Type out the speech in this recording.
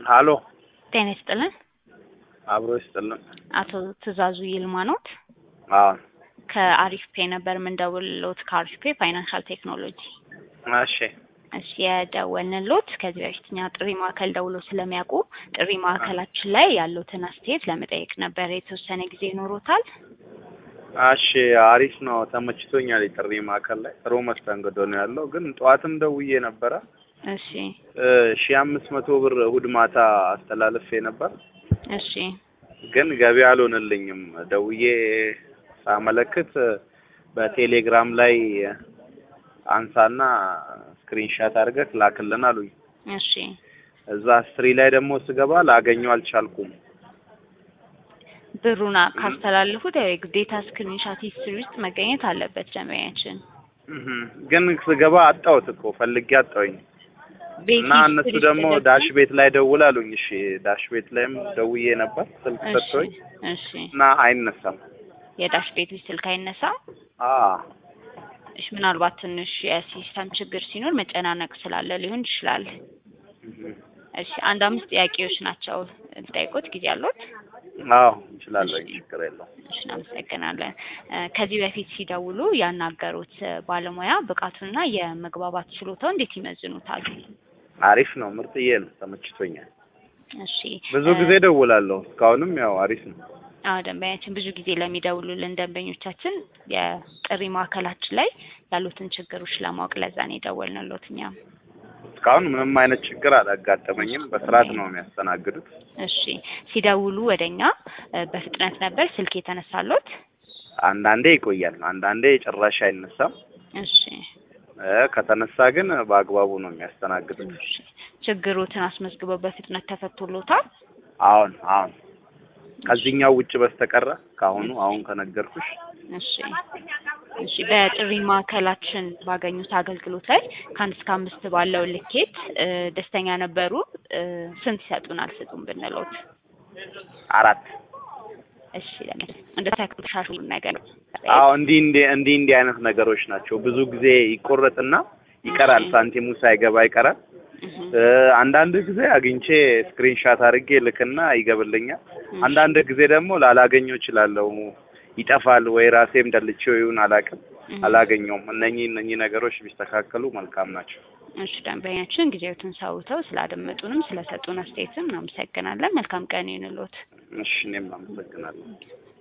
ሀሎ ጤና ይስጥልን። አብሮ ይስጥልን። አቶ ትእዛዙ ይልማ ኖት? አዎ ከአሪፍ ፔ ነበር የምንደውልሎት ከአሪፍ ፔ ፋይናንሻል ቴክኖሎጂ። እሺ እሺ የደወልንሎት ከዚህ በፊት እኛ ጥሪ ማዕከል ደውሎ ስለሚያውቁ ጥሪ ማዕከላችን ላይ ያሉትን አስተያየት ለመጠየቅ ነበር። የተወሰነ ጊዜ ይኖሮታል? እሺ አሪፍ ነው፣ ተመችቶኛል። የጥሪ ማዕከል ላይ ጥሩ መስተንግዶ ነው ያለው። ግን ጠዋትም ደውዬ ነበረ እሺ ሺ አምስት መቶ ብር እሑድ ማታ አስተላልፌ ነበር፣ እሺ ግን ገቢ አልሆነልኝም። ደውዬ ሳመለክት በቴሌግራም ላይ አንሳና ስክሪንሻት አድርገህ ላክልን አሉኝ። እሺ እዛ ስትሪ ላይ ደግሞ ስገባ ላገኘው አልቻልኩም። ብሩን ካስተላለፉት ያው የግዴታ ስክሪንሻት ሂስትሪ ውስጥ መገኘት አለበት ደንበኛችን። እህ ግን ስገባ አጣሁት እኮ ፈልጌ አጣሁኝ። ቤት እና እነሱ ሂስትሪ ደግሞ ተደርጎ- ዳሽ ቤት ላይ ደውል አሉኝ። እሺ ዳሽ ቤት ላይም ደውዬ ነበር ስልክ እሺ ሰጥቶኝ እሺ እና አይነሳም። የዳሽ ቤቱ ስልክ አይነሳም። አ እሺ ምናልባት ትንሽ የሲስተም ችግር ሲኖር መጨናነቅ ስላለ ሊሆን ይችላል። እሺ አንድ አምስት ጥያቄዎች ናቸው ጠይቆት ጊዜ አሉት? አዎ እንችላለን፣ እሺ። ችግር የለውም። እሺ እናመሰግናለን። እ ከዚህ በፊት ሲደውሉ ያናገሩት እ ባለሙያ ብቃቱንና የመግባባት ችሎታው እንዴት ይመዝኑታል? አሪፍ ነው፣ ምርጥዬ ነው፣ ተመችቶኛል። እሺ ብዙ እ ጊዜ ደውላለሁ፣ እስካሁንም ያው አሪፍ ነው። አዎ ደንበኛችን ብዙ ጊዜ ለሚደውሉልን ደንበኞቻችን የጥሪ ማዕከላችን ላይ ያሉትን ችግሮች ለማወቅ ለዛ ነው የደወልንሎት እኛም። እስካሁን ምንም አይነት ችግር አላጋጠመኝም። በስርዓት ነው የሚያስተናግዱት። እሺ ሲደውሉ ወደኛ እ በፍጥነት ነበር ስልክ የተነሳሎት? አንዳንዴ ይቆያል፣ አንዳንዴ ጭራሽ አይነሳም። እሺ እ ከተነሳ ግን በአግባቡ ነው የሚያስተናግዱት። እሺ ችግሮትን አስመዝግበው በፍጥነት ተፈቶሎታል? አሁን አሁን ከዚህኛው ውጭ በስተቀረ ከአሁኑ አሁን ከነገርኩሽ እሺ እሺ በጥሪ ማዕከላችን ባገኙት አገልግሎት ላይ ከአንድ እስከ አምስት ባለው ልኬት እ ደስተኛ ነበሩ? እ ስንት ይሰጡናል ስጡን ብንሎት? አራት እሺ ለምን እንደ ተሻሽሉ ነገር አዎ እንዲህ እንዲህ እንዲህ እንዲህ አይነት ነገሮች ናቸው። ብዙ ጊዜ ይቆረጥና ይቀራል፣ ሳንቲሙ ሳይገባ ይቀራል። እህ እ አንዳንድ ጊዜ አግኝቼ ስክሪንሻት አድርጌ ልክና ይገብልኛል። አንዳንድ ጊዜ ደግሞ ላላገኘው እችላለሁ፣ ይጠፋል ወይ ራሴም ደልቼው ይሁን አላውቅም፣ አላገኘውም። እነኚህ እነኚህ ነገሮች ቢስተካከሉ መልካም ናቸው። እሺ ደንበኛችን ጊዜዎትን ሰውተው ስላደመጡንም ስለሰጡን አስተያየትም እናመሰግናለን። መልካም ቀን ይሁንልዎት። እሺ እኔም አመሰግናለሁ።